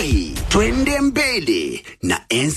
twende mbele na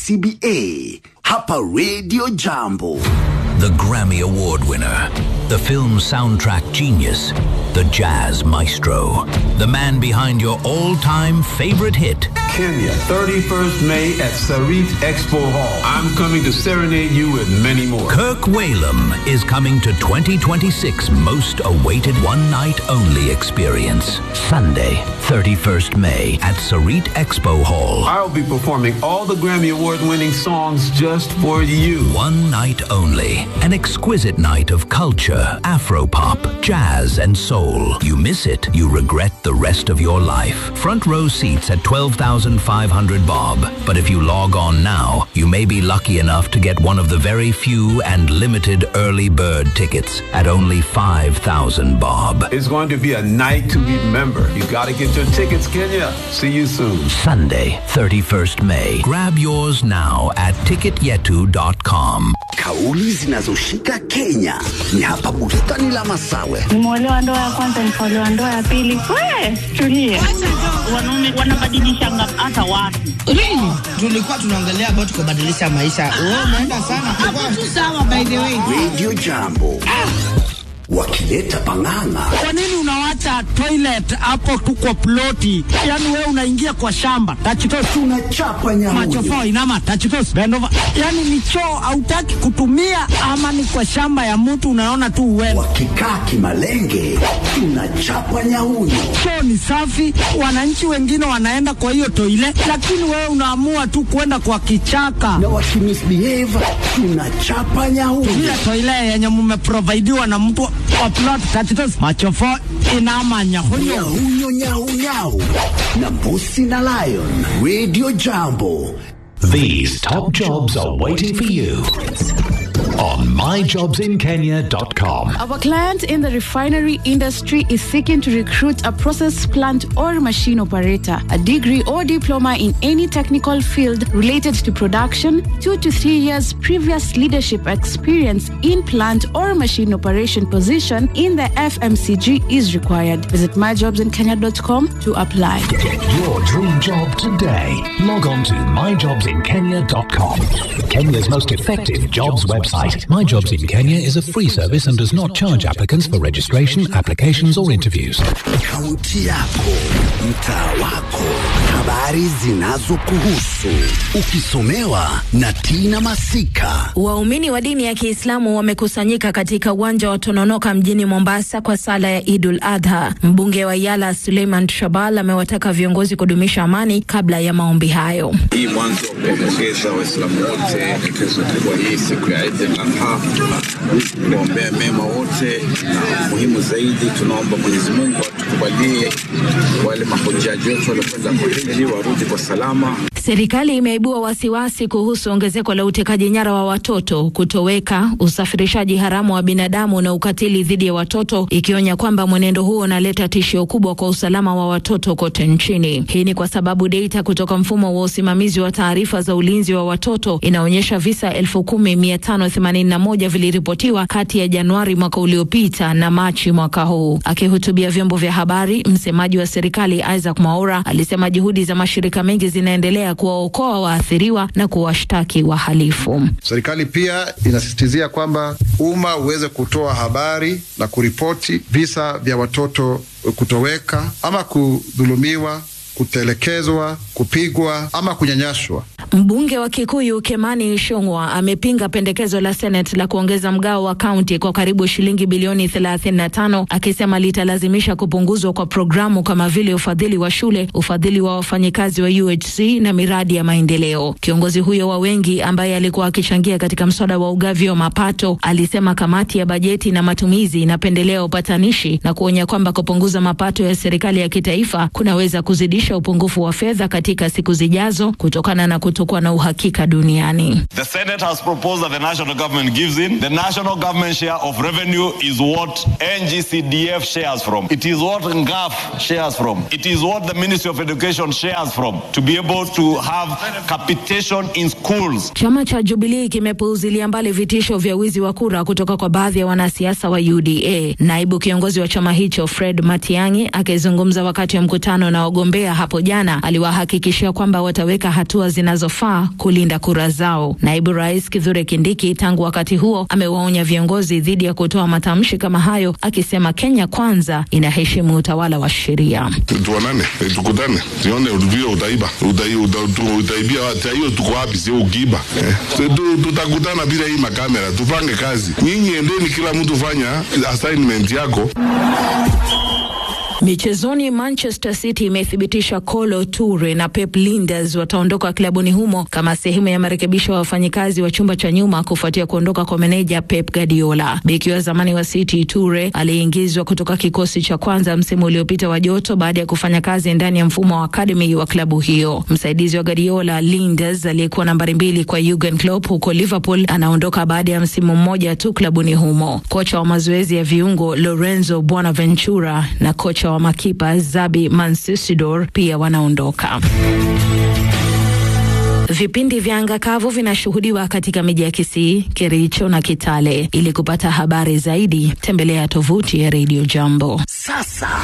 NCBA hapa Radio Jambo. The Grammy Award winner, the film soundtrack genius, the jazz maestro, the man behind your all time favorite hit. Kenya, 31st May at Sarit Expo Hall. I'm coming to serenade you with many more. Kirk Whalum is coming to 2026 most awaited one night only experience. Sunday, 31st May at Sarit Expo Hall. I'll be performing all the Grammy Award winning songs just for you. One night only. An exquisite night of culture, afropop, jazz, and soul. You miss it, you regret the rest of your life. Front row seats at 12,500 bob. But if you log on now, you may be lucky enough to get one of the very few and limited early bird tickets at only 5,000 bob. It's going to be a night to remember. You gotta get your tickets, Kenya. See you soon. Sunday, 31st May. Grab yours now at ticketyetu.com. Kauli zinazoshika Kenya ni hapa bustani la Masawe. Nimeolewa ndoa ya kwanza, nikaolewa ndoa ya pili. We, tulie. Wanaume wanabadilishanga hata watu. Really? Tulikuwa tunaongelea about kubadilisha maisha. Wewe unaenda sana. Hapo tu sawa by the way. Radio Jambo wakileta pang'ang'a Kwa nini unawacha toilet hapo tu kwa ploti? Yaani wewe unaingia kwa shamba. Tachitos tunachapa nyamuyo machofo inama tachitos bend over. Yaani ni choo hautaki kutumia ama ni kwa shamba ya mtu unaona tu uende. wakikaa kimalenge tunachapa nyauyo Choo ni safi, wananchi wengine wanaenda kwa hiyo toile, lakini wewe unaamua tu kwenda kwa kichaka. na wakimisbehave tunachapa nyauyo Ile toile yenye mumeprovidiwa na mtu wa plot tachitos machofo inama nyahunyo. nyauyo nyaunyau na mbusi na lion radio jambo These top jobs are waiting for you on myjobsinkenya.com. Our client in the refinery industry is seeking to recruit a process plant or machine operator, a degree or diploma in any technical field related to production, two to three years previous leadership experience in plant or machine operation position in the FMCG is required. Visit myjobsinkenya.com to apply. Get your dream job today. Log on to myjobsinkenya.com. Kenya's most effective jobs website. My Jobs in Kenya is a free service and does not charge applicants for registration, applications, or interviews. kaunti yako mtaa wako habari zinazokuhusu ukisomewa na tina masika Waumini wa dini ya Kiislamu wamekusanyika katika uwanja wa Tononoka mjini Mombasa kwa sala ya Idul Adha. Mbunge wa Yala Suleiman Shabal amewataka viongozi kudumisha amani kabla ya maombi hayo. Hii mwanzo kuwapongeza Waislamu wote kesho kubwa hii siku ya Eid al-Adha, kuombea mema wote, na muhimu zaidi tunaomba Mwenyezi Mungu atukubalie wale mahujaji wetu waliokwenda kuhiji warudi kwa salama. Serikali imeibua wasiwasi kuhusu ongezeko la utekaji nyara wa watoto, kutoweka, usafirishaji haramu wa binadamu na ukatili dhidi ya watoto, ikionya kwamba mwenendo huo unaleta tishio kubwa kwa usalama wa watoto kote nchini. Hii ni kwa sababu data kutoka mfumo wa usimamizi wa taarifa za ulinzi wa watoto inaonyesha visa elfu kumi mia tano themanini na moja viliripotiwa kati ya Januari mwaka uliopita na Machi mwaka huu. Akihutubia vyombo vya habari, msemaji wa serikali Isaac Mwaura alisema juhudi za mashirika mengi zinaendelea kuwaokoa waathiriwa na kuwashtaki wahalifu. Serikali pia inasisitizia kwamba umma uweze kutoa habari na kuripoti visa vya watoto kutoweka ama kudhulumiwa, kutelekezwa, kupigwa ama kunyanyaswa. Mbunge wa Kikuyu Kemani Ichung'wah amepinga pendekezo la Senate la kuongeza mgao wa kaunti kwa karibu shilingi bilioni 35 akisema litalazimisha kupunguzwa kwa programu kama vile ufadhili wa shule, ufadhili wa wafanyikazi wa UHC na miradi ya maendeleo. Kiongozi huyo wa wengi ambaye alikuwa akichangia katika mswada wa ugavi wa mapato alisema kamati ya bajeti na matumizi inapendelea upatanishi na kuonya kwamba kupunguza mapato ya serikali ya kitaifa kunaweza kuzidisha upungufu wa fedha katika siku zijazo kutokana na kuto kutokuwa na uhakika duniani. The Senate has proposed that the national government gives in. The national government share of revenue is what NGCDF shares from. It is what NGAF shares from. It is what the Ministry of Education shares from to be able to have capitation in schools. Chama cha Jubilee kimepuuzilia mbali vitisho vya wizi wa kura kutoka kwa baadhi ya wanasiasa wa UDA. Naibu kiongozi wa chama hicho Fred Matiang'i akizungumza wakati wa mkutano na wagombea hapo jana, aliwahakikishia kwamba wataweka hatua zinazofaa kulinda kura zao. Naibu Rais Kithure Kindiki tangu wakati huo amewaonya viongozi dhidi ya kutoa matamshi kama hayo, akisema Kenya kwanza inaheshimu utawala wa sheria. tuonane eh, tukutane tuone vile utaiba Utai- uta- tu- utaibia watu hiyo tuko wapi sio ukiiba eh. Tu- tu- tutakutana bila hii makamera tupange kazi nyinyi endeni kila mtu fanya assignment yako Michezoni, Manchester City imethibitisha Kolo Toure na Pep Linders wataondoka klabuni humo kama sehemu ya marekebisho ya wafanyikazi wa chumba cha nyuma kufuatia kuondoka kwa meneja Pep Guardiola. Beki wa zamani wa City Toure aliingizwa kutoka kikosi cha kwanza msimu uliopita wa joto baada ya kufanya kazi ndani ya mfumo wa akademi wa klabu hiyo. Msaidizi wa Guardiola Linders aliyekuwa nambari mbili kwa Jurgen Klopp huko Liverpool anaondoka baada ya msimu mmoja tu klabuni humo. Kocha wa mazoezi ya viungo Lorenzo Bonaventura na kocha wa makipa Zabi Mansisidor pia wanaondoka. Vipindi vya anga kavu vinashuhudiwa katika miji ya Kisii, Kericho na Kitale. Ili kupata habari zaidi, tembelea tovuti ya Radio Jambo. Sasa